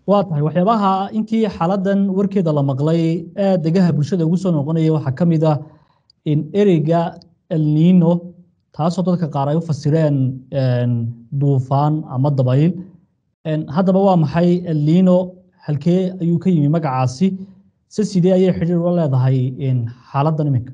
waa tahay waxyaabaha intii xaaladan warkeeda la maqlay aad degaha bulshada ugu soo noqonaya waxaa ka mid ah in ereyga elnino taasoo dadka qaar ay u fasireen duufaan ama dabayl haddaba waa maxay elnino halkee ayuu ka yimi magacaasi se sidee ayay xidhiir ula leedahay xaaladan iminka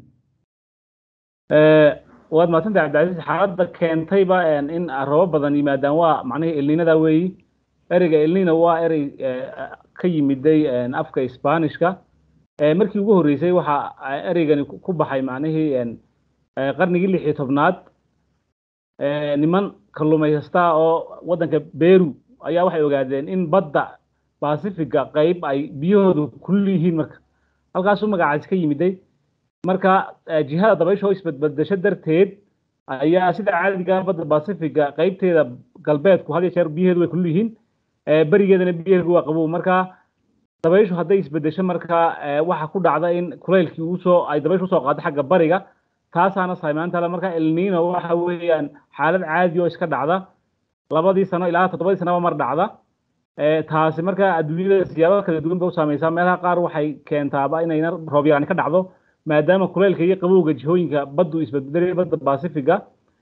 waad mahadsantay cabdicasiis xaaladda keentayba in robo badan yimaadaan waa macnihii elninada weeyi ereyga elnino waa erey ka yimiday afka sbanishka markii ugu horreysay waxa ereygani ku baxay macnihii qarnigii lix iyo tobnaad niman kalluumaysata oo waddanka beru ayaa waxay ogaadeen in badda basifiga qayb ay biyahoodu kulul yihiin marka halkaasuu magacaasi ka yimiday marka jihada dabaysha oo isbadbadasho darteed ayaa sida caadiga badda basifiga qaybteeda galbeedku had iyo jeer biyaheedu way kulul yihiin berigeedana biyaheedu waa qabow marka dabayshu hadday isbedesho marka waxa ku dhacda in kulaylkii usoo ay dabayshu usoo qaado xagga bariga taasaana saamaynta le marka elnino waxa weeyaan xaalad caadi oo iska dhacda labadii sano ilaa toddobadii sanaba mar dhacda taasi marka adduunyada siyaabo kala duwan bay u saamaysaa meelaha qaar waxay keentaaba inayna roob yaraan ka dhacdo maadaama kulaylka iyo qabowga jihooyinka baddu isbedbedelaya badda basifiga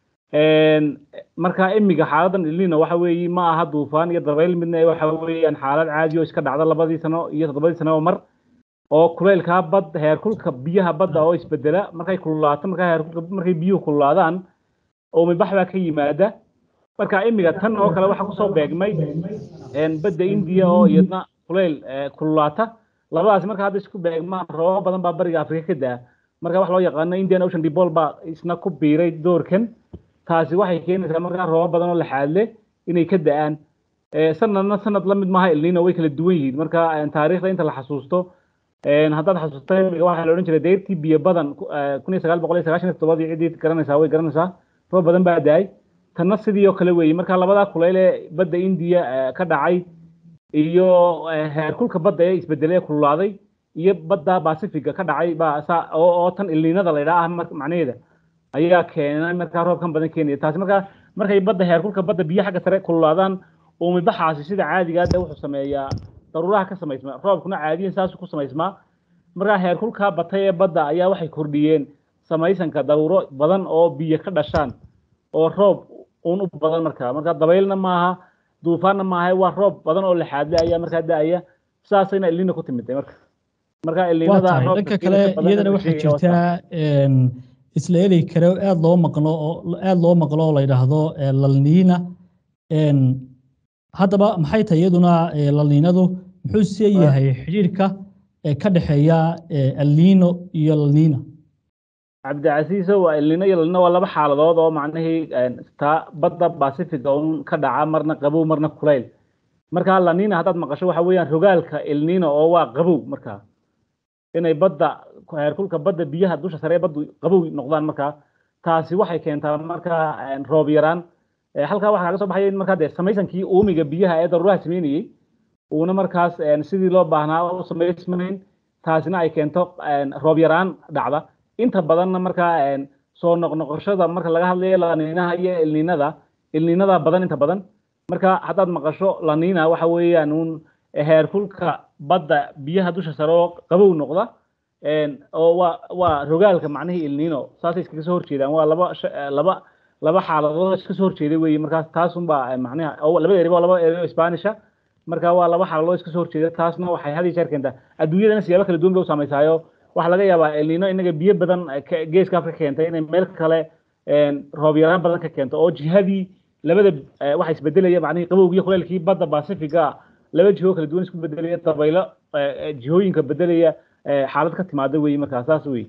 marka imiga xaaladan elnino waxa weeye ma aha duufaan iyo dabayl midna waxa weeyaan xaalad caadi oo iska dhacda labadii sano iyo toddobadii sanaba mar oo kulaylka bad heerkulka biyaha badda oo isbedela markay kululaato marka heerkulka markay biyuhu kululaadaan oo mibax baa ka yimaada marka imiga tan oo kale waxaa kusoo beegmay badda indiya oo iyadna kulayl kululaata labadaas marka hadda isku beegmaan roobab badan baa bariga afrika ka daa marka wax loo yaqaano indian ocean dipole baa isna ku biiray doorkan taasi waxay keenaysaa markaa roobab badan oo laxaadle inay ka da-aan sanadna sanad la mid maaha elnino way kala duwan yihiin marka taariikhda inta la xasuusto haddaad xasuusta imiga waxaa la odhan jiray deyrtii biyo badan kun iyo sagaal boqol iyo sagaashan iyo toddobadii ciddii garanaysaa way garanaysaa roob badan baa da-ay tanna sidii oo kale weeye marka labadaa kulayl ee badda indiya ka dhacay iyo heerkulka badda ee isbedelay ee kululaaday iyo badda basifiga ka dhacay baa saa oo oo tan ilniinada la yidhaha macnaheeda ayaa keenay markaa roobkan badan keenaya taasi markaa markay badda heerkulka badda biyo xagga sare kululaadaan uumibaxaasi sida caadigaa dee wuxuu sameeyaa daruuraha ka samaysmaa roobkuna caadiyan saasuu ku samaysmaa markaa heerkulkaa batay ee badda ayaa waxay kordhiyeen samaysanka daruuro badan oo biyo ka dhashaan oo roob uun u badan markaa marka dabaylna maaha duufaanna maaha waa roob badan oo laxaadle ayaa markaa da-aya saasayna elnina ku timiday marka marka elninada dhanka kale iyadana waxaa jirtaa isla erey kale aad loo maqlo oo aad loo maqlo oo la yidhaahdo lalniina haddaba maxay tahay iyaduna lalniinadu muxuu see yahay xidhiirka ka dhexeeya elnino iyo lalniina cabdicasiiso waa elnino iyo lalnino waa laba xaaladood oo macnihii taa badda basifiga un ka dhaca marna qabow marna kulayl marka lanina haddaad maqasho waxa weeyaan rogaalka elnino oo waa qabow markaa inay badda heerkulka badda biyaha dusha sare ee baddu qabow noqdaan markaa taasi waxay keentaa markaa roob yaraan halkaa waxaa kaga soo baxaya in markaa dee samaysankii uumiga biyaha ee daruuraha sameynayey uuna markaas sidii loo baahnaa u samaysmayn taasina ay keento roob yaraan dhacda inta badanna markaa soo noqnoqoshada marka laga hadlayo laniinaha iyo elninada elninada badan inta badan marka haddaad maqasho lanina waxa weeyaan uun heerkulka badda biyaha dusha sare oo qabow noqda oo waa waa rogaalka macnihii elnino saasay iskaga soo horjeedaan waa laba laba laba xaaladood iska soo horjeeda weeye markaas taasunbaa macnaha laba eri waa laba eri oo isbaanisha marka waa laba xaaladood iska soo horjeeda taasna waxay had iyo jeer keentaa adduunyadana siyaabo kala duwan bay u saameysaayo waxaa laga yaabaa elnino inaga biyo badan geeska afrika keentay inay meel kale roob yaraan badan ka keento oo jihadii labada waxa isbedelaya macnihii qabowgiyo kuleylkii badda basifiga laba jiho kala duwan isku bedelaya dabaylo jihooyinka bedelaya xaalad ka timaada weeye markaa saas wey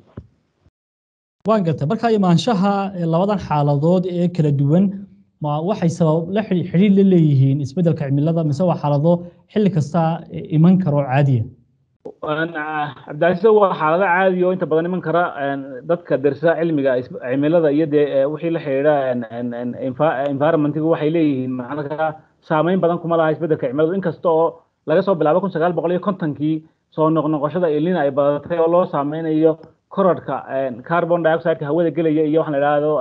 waan gartay marka imaanshaha labadan xaaladood ee kala duwan ma waxay sabab la xidhiir la leeyihiin isbeddelka cimilada mise waa xaalado xilli kasta iman karo caadiya cabdicasiis waa xaalado caadi oo inta badan iman kara dadka dersa cilmiga cimilada iyo dee wixii la xidhiidha environmentigu waxay leeyihiin macnaha saameyn badan kuma laha isbeddelka cimiladu inkasta oo laga soo bilaabo kun sagaal boqol iyo kontonkii soo noqnoqoshada elnina ay badatay oo loo saameynayo korarhka carbon dioxideka hawada gelaya iyo waxaan la idhaahdo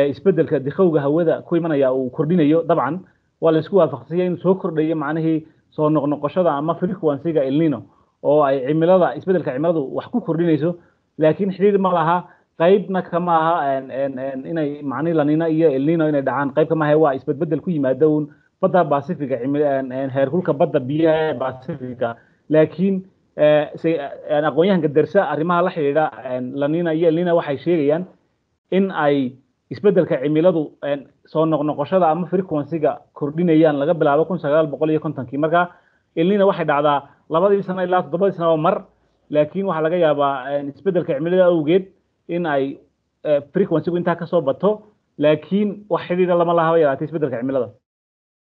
isbeddelka dikhowga hawada ku imanaya uu kordhinayo dabcan waa la isku waafaqsanyay inuu soo kordhayo macnihii soo noqnoqoshada ama frequency-ga El Nino oo ay cimilada isbeddelka cimiladu wax ku kordhinayso laakiin xidhiidh ma laha qaybna kama aha inay macni La Nina iyo El Nino inay dhacaan qayb kama aha waa isbedbeddel ku yimaada uun badda Pacifiga heerkulka badda biyaha ee Pacifiga laakiin aqoon-yahanka dersa arrimaha la xidhiidha La Nina iyo El Nino waxay sheegayaan in ay isbeddelka cimiladu soo noqnoqoshada ama frequency-ga kordhinayaan laga bilaabo kun sagaal boqol iyo kontonkii marka El Nino waxay dhacdaa labadii sano ilaa toddobadii sano mar laakiin waxaa laga yaabaa isbeddelka cimilada awgeed in ay frequency-gu intaa kasoo bato laakiin wax xidhiidha lama lahaba yaraatay isbeddelka cimilada